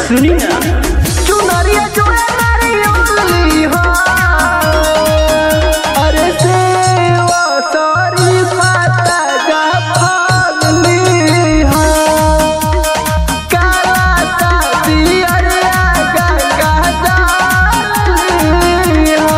सुनी ना चुनरिया जोड़ा नारियल हो अरे सेवा सारी माता जा फागली हो काला साथी अरे गंगा जाली हो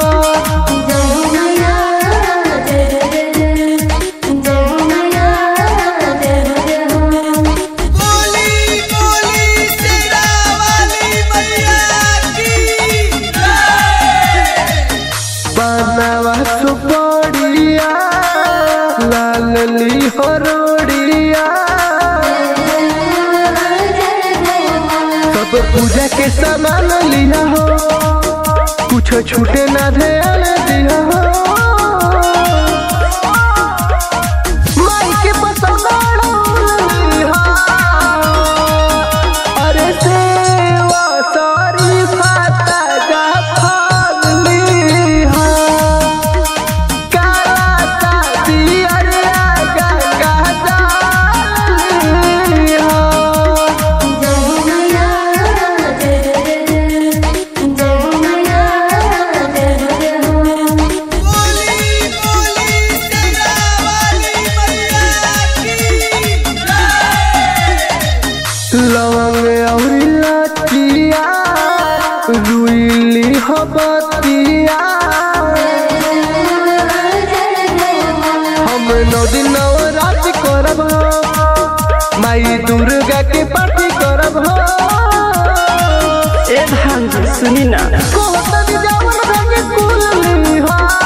बोली बोली शेरा वाली मैया की जय बनवा सुपड़िया लालली हरोड़िया सब पूजा के सामान लिया हो कुछ छूटे ना ध्यान दिया हो माई के पसंद लिया अरे सेवा सारी फाता जा फागली हो काला साथी अरे गंगा जाली हो बोली बोली शेरा वाली मैया की जय लवंग और लचिया रुइली हबतिया हम नौ दिन नवरात करब हो माई दुर्गा के पार्टी करब हो ए भांजी सुनी ना कोहतन जावन रंग कुलली हो